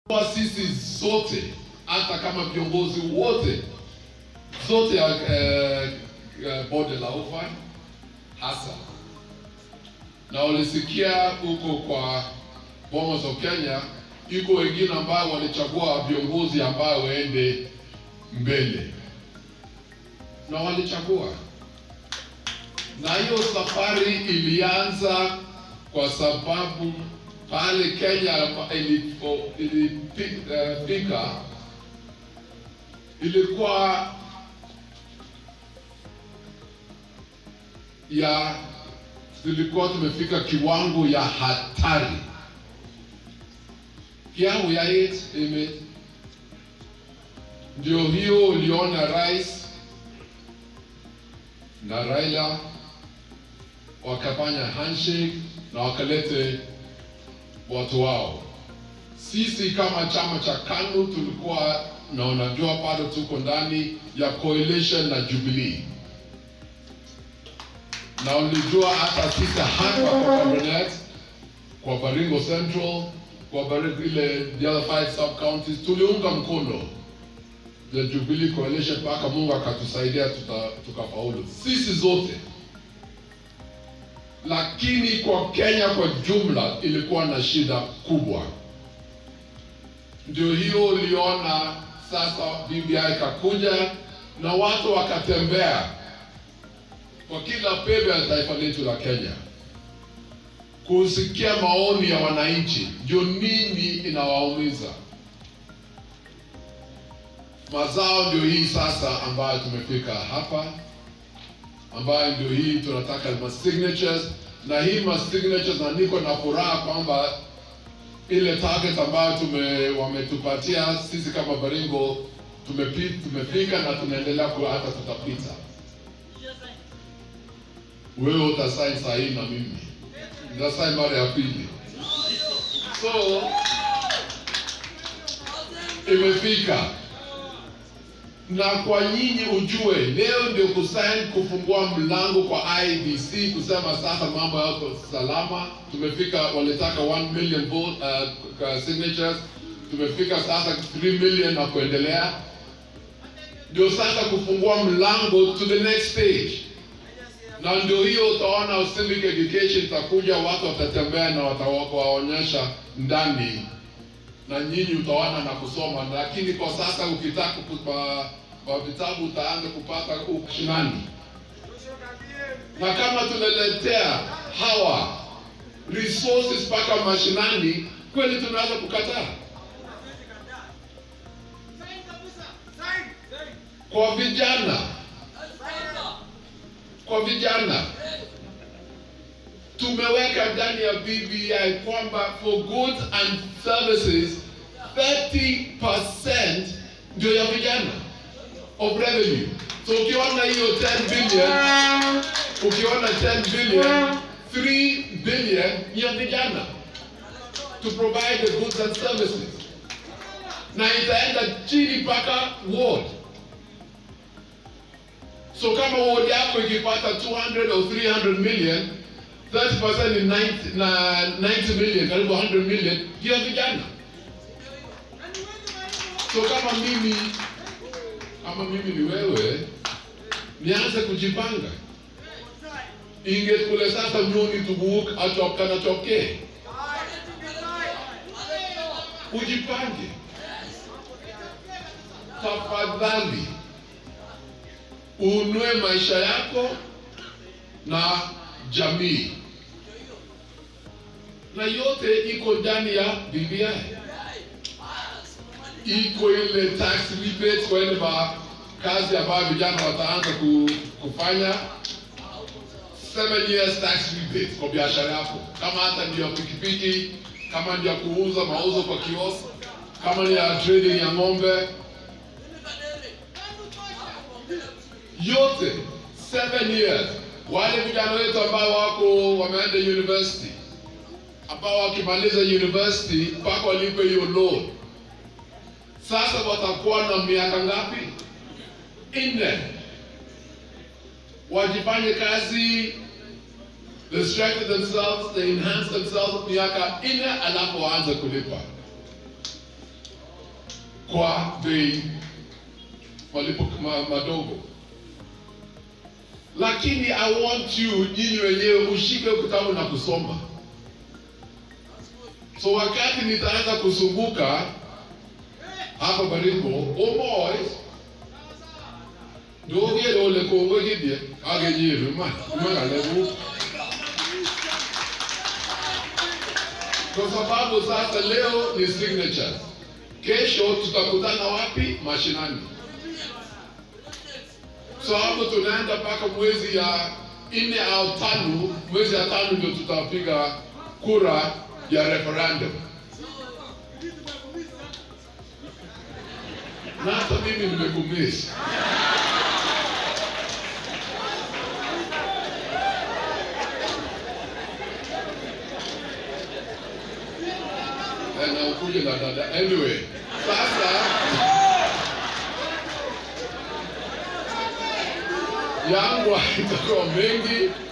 kwa sisi zote, hata kama viongozi wote zote ya eh, eh, bonde la ufa hasa, na walisikia huko kwa Bomas of Kenya, iko wengine ambao walichagua viongozi ambao waende mbele na walichagua, na hiyo safari ilianza kwa sababu pale Kenya ilipo- ilifika ilikuwa ya tulikuwa tumefika kiwango ya hatari, kiwango ya AIDS ime ndio hiyo uliona rais na Raila wakafanya handshake na wakalete watu wao. Sisi kama chama cha KANU tulikuwa na unajua, bado tuko ndani ya coalition na Jubilee, na ulijua hata sisi hapa kwa Cabinet, kwa Baringo Central, kwa Baringo ile the other five sub counties tuliunga mkono the Jubilee coalition mpaka Mungu akatusaidia tuta- tukafaulu sisi zote lakini kwa Kenya kwa jumla ilikuwa na shida kubwa. Ndio hiyo uliona sasa BBI ikakuja na watu wakatembea kwa kila pembe ya taifa letu la Kenya kusikia maoni ya wananchi, ndio nini inawaumiza. Mazao ndio hii sasa ambayo tumefika hapa ambayo ndio hii tunataka ma signatures na hii ma signatures, na niko na furaha kwamba ile target ambayo tume wametupatia sisi kama Baringo tumepi, tumefika na tunaendelea ku hata tutapita. Wewe utasaini saa hii na mimi nitasaini mara ya pili, so imefika na kwa nyinyi ujue, leo ndio kusaini kufungua mlango kwa IBC kusema sasa mambo yako salama. Tumefika, walitaka 1 million vote, uh, signatures, tumefika sasa 3 million na kuendelea, ndio sasa kufungua mlango to the next stage, na ndio hiyo utaona civic education itakuja, watu watatembea na watawaonyesha ndani na nyinyi utaona na kusoma, lakini kwa sasa ukitaka kupa kwa vitabu utaanza kupata huko shinani, na kama tunaletea hawa resources mpaka mashinani, kweli tunaweza kukataa? Kwa vijana, kwa vijana tumeweka ndani ya BBI kwamba for goods and services 30% ndio ya vijana of revenue. So ukiona hiyo 10 billion, ukiona 10 billion, 3 billion ni ya vijana to provide the goods and services, na itaenda chini mpaka ward. So kama ward yako ikipata 200 or 300 million 30% ni 90, na 90 million, karibu 100 million ndio ya vijana. So kama mimi kama mimi ni wewe, nianze kujipanga, ingekule sasa nyoni tuguk achokana choke, ujipange tafadhali, unue maisha yako na jamii, na yote iko ndani ya BBI iko ile tax rebates kwa ile ma kazi ambayo vijana wataanza ku, kufanya seven years tax rebate kwa biashara yako, kama hata ndio ya pikipiki, kama ndio ya kuuza mauzo kwa kiosk, kama ni ya trading ya ng'ombe, yote seven years. Wale vijana wetu ambao wako wameenda university, ambao wakimaliza university mpaka walipe hiyo loan sasa watakuwa na miaka ngapi? Nne. Wajifanye kazi, they strengthen themselves, they enhance themselves miaka nne, alafu waanze kulipa. kwa bei malipo ma, madogo. Lakini I want you nyinyi wenyewe ushike kitabu na kusoma. So wakati nitaanza kuzunguka hapa Baringo, omoy ndogere ole kongo gidie agenyiru ma magalebu kwa sababu sasa leo ni signatures, kesho tutakutana wapi? Mashinani. So hapo tunaenda mpaka mwezi ya nne au tano, mwezi ya tano ndio tutapiga kura ya referendum. Na hata mimi nimekumisi. na ukuje na dada. Anyway, sasa yangu haitakuwa mengi